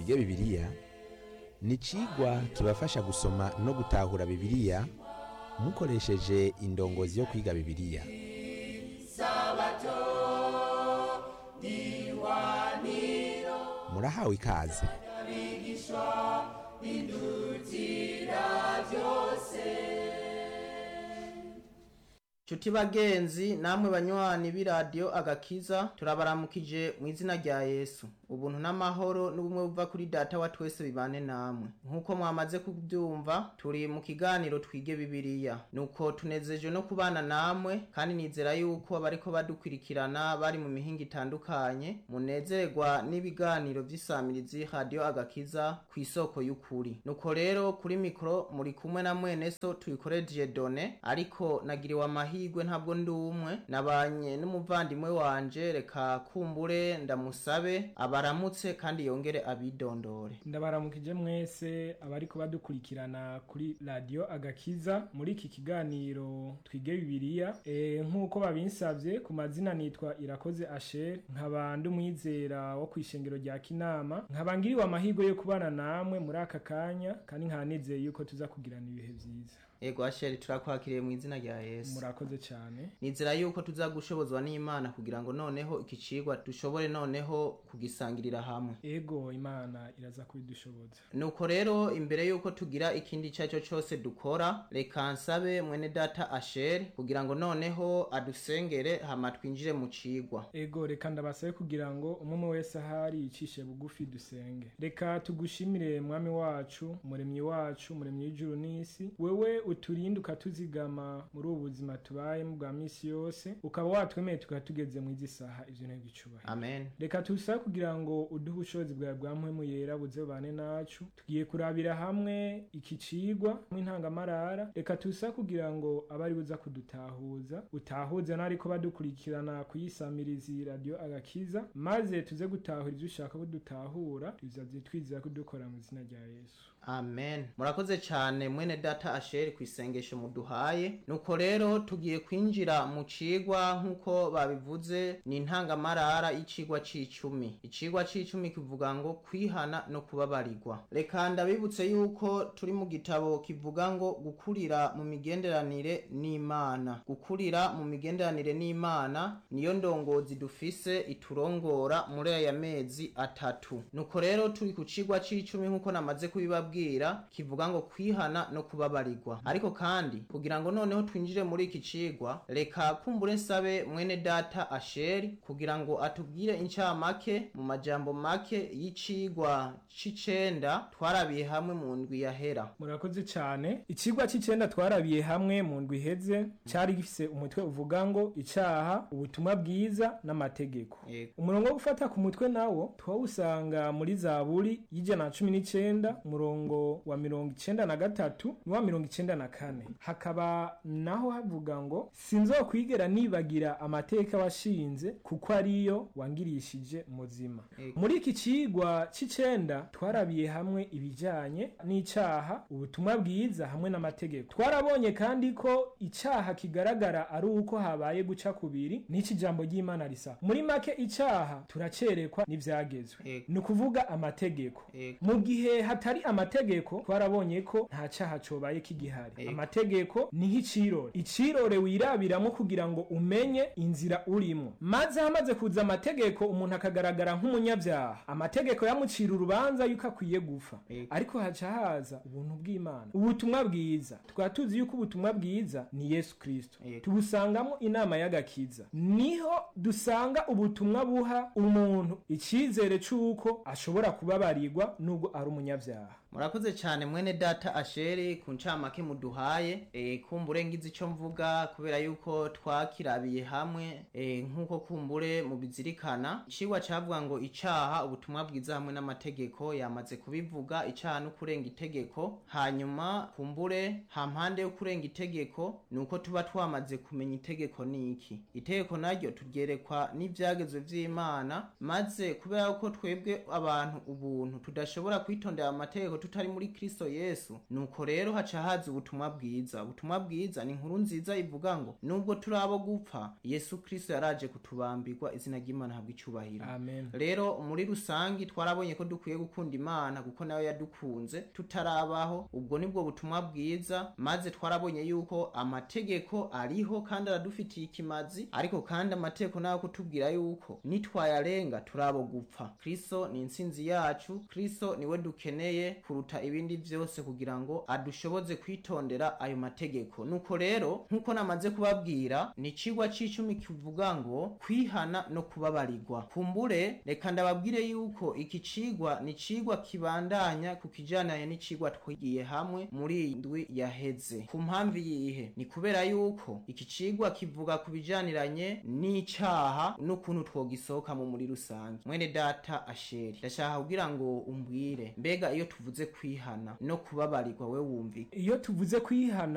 twige bibiliya ni icigwa kibafasha gusoma no gutahura bibiliya mukoresheje indongozi yo kwiga bibiliya murahawe ikaze Chuti bagenzi namwe banywanyi b'iradiyo agakiza turabaramukije mu izina rya Yesu ubuntu n'amahoro n'ubumwe buva kuri data wa twese bibane namwe nk'uko mwamaze kubyumva turi mu kiganiro twige bibiliya nuko tunezejwe no kubana namwe kandi nizera yuko abariko badukurikirana bari mu mihinga itandukanye munezerwa n'ibiganiro vy'isamirizi radiyo agakiza ku isoko y'ukuri nuko rero kuri mikoro muri kumwe na mwene so tuyikoreje done ariko nagiriwe amahirwe ntabwo ndi umwe nabanye n'umuvandimwe wanje reka kumbure ndamusabe abaramutse kandi yongere abidondore ndabaramukije mwese abariko badukurikirana kuri radiyo agakiza muri iki kiganiro twige bibiliya e, nk'uko babinsavye ku mazina nitwa irakoze asher nkaba ndi umwizera wo kw'ishengero rya kinama nkaba ngiriwe amahirwe yo kubana namwe muri aka kanya kandi nkaba nizeye yuko tuza kugirana ibihe vyiza ego asheri turakwakiriye mu izina rya yesu murakoze cyane nizera yuko tuza gushobozwa n'imana kugira ngo noneho iki cigwa dushobore noneho kugisangirira hamwe ego imana iraza kubidushoboza nuko rero imbere yuko tugira ikindi icyo cyo cyose dukora reka nsabe mwene data asheri kugira ngo noneho adusengere hama twinjire mu cigwa ego reka ndabasabe kugira ngo umwe wese ahari yicishe bugufi dusenge reka tugushimire mwami wacu umuremyi wacu umuremyi w'ijuru n'isi wewe uturinde ukatuzigama muri ubu buzima tubayemo bwa misi yose ukaba watwemeye tukaba tugeze mu izi saha ivyo ntego icubahiro amen reka tusabe kugira ngo uduhe ubushobozi bwawe bwa mpwemu yera buze bubane nacu tugiye kurabira hamwe iki cigwa mw'intangamarara reka tusabe kugira ngo abari buza kudutahuza utahuze n'ariko badukurikirana kuyisamirizi radiyo agakiza maze tuze gutahura ivyo ushaka ko dutahura tuzaze twizera ko dukora mu izina rya yesu amen murakoze cyane mwene data asheri ku isengesho muduhaye nuko rero tugiye kwinjira mu cigwa nk'uko babivuze ni intangamarara y'icigwa c'icumi icigwa c'icumi kivuga ngo kwihana no kubabarirwa reka ndabibutse yuko turi mu gitabo kivuga ngo gukurira mu migenderanire n'imana gukurira mu migenderanire n'imana niyo ndongozi dufise iturongora muri aya mezi atatu nuko rero turi ku cigwa c'icumi nk'uko namaze kubibabwira kivuga ngo kwihana no kubabarirwa ariko kandi kugira ngo noneho twinjire muri iki cigwa reka kumbure nsabe mwene data asheri kugira ngo atubwire incamake mu majambo make y'icigwa c'icenda twarabiye hamwe mu ndwi yahera murakoze cyane ikigwa c'icenda twarabiye hamwe mu ndwi iheze cari gifise umutwe uvuga ngo icaha ubutumwa bwiza n'amategeko Yego. umurongo wo gufata ku mutwe nawo twawusanga muri zaburi y'ijana na cumi n'icenda umurongo wa mirongo icenda na gatatu n'uwa mirongo icenda na kane hakaba naho havuga ngo sinzokwigera nibagira amateka washinze kuko ariyo wangirishije muzima Yego. muri iki cigwa c'icenda twarabiye hamwe ibijanye n'icaha ubutumwa bwiza hamwe n'amategeko twarabonye kandi ko icaha kigaragara ari uko habaye guca kubiri n'iki jambo ry'imana risa muri make icaha turacerekwa n'ivyagezwe Yego. ni ukuvuga amategeko Yego. mu gihe hatari amategeko twarabonye ko nta caha cobaye kigihari Yego. amategeko ni nk'icirore icirore wirabiramo kugira ngo umenye inzira urimo maze hamaze kuza amategeko umuntu akagaragara nk'umunyabyaha amategeko yamucira urubanza yuko akwiye gupfa Yego. ariko haca haza ubuntu bw'imana ubutumwa bwiza tukaba tuzi yuko ubutumwa bwiza ni yesu kristo Yego. tubusangamo inama y'agakiza niho dusanga ubutumwa buha umuntu icyizere c'uko ashobora kubabarirwa nubwo ari umunyabyaha murakoze cyane mwene data asheri ku ncamake muduhaye e, kumbure ngize icyo mvuga kubera yuko twakirabiye hamwe e, nk'uko kumbure mubizirikana icigwa cavuga ngo icaha ubutumwa bwiza hamwe n'amategeko yamaze kubivuga icaha no kurenga itegeko hanyuma kumbure hampande yo kurenga itegeko ni uko tuba twamaze kumenya itegeko ni iki itegeko naryo turyerekwa n'ivyagezwe vy'imana maze kubera ko twebwe abantu ubuntu tudashobora kwitondera amategeko tutari muri kristo yesu nuko rero haca haza ubutumwa ubutumwa bwiza ubutumwa bwiza ni inkuru nziza ivuga ngo nubwo turi abo gupfa yesu kristo yaraje kutubambirwa izina ry'imana habwa icyubahiro amen rero muri rusangi twarabonye ko dukwiye gukunda imana kuko nayo yadukunze tutarabaho ubwo nibwo butumwa bwiza maze twarabonye yuko amategeko ariho kandi aradufitiye ikimazi ariko kandi amategeko nayo kutubwira yuko nitwayarenga turabo gupfa kristo ni intsinzi yacu kristo niwe dukeneye kuruta ibindi byose kugira ngo adushoboze kwitondera ayo mategeko nuko rero nk'uko namaze kubabwira ni icigwa c'icumi kivuga ngo kwihana no kubabarirwa kumbure reka ndababwire yuko iki cigwa ni cigwa kibandanya ku kijananye n'icigwa twigiye hamwe muri iyi ndwi yaheze ku mpamvu yihe ni kubera yuko iki cigwa kivuga ku bijaniranye n'icaha n'ukuntu twogisohokamo muri rusange mwene data asheri ndashaka kugira ngo umbwire mbega iyo tuvuze kwihana no kubabarirwa we wumvika iyo tuvuze kwihana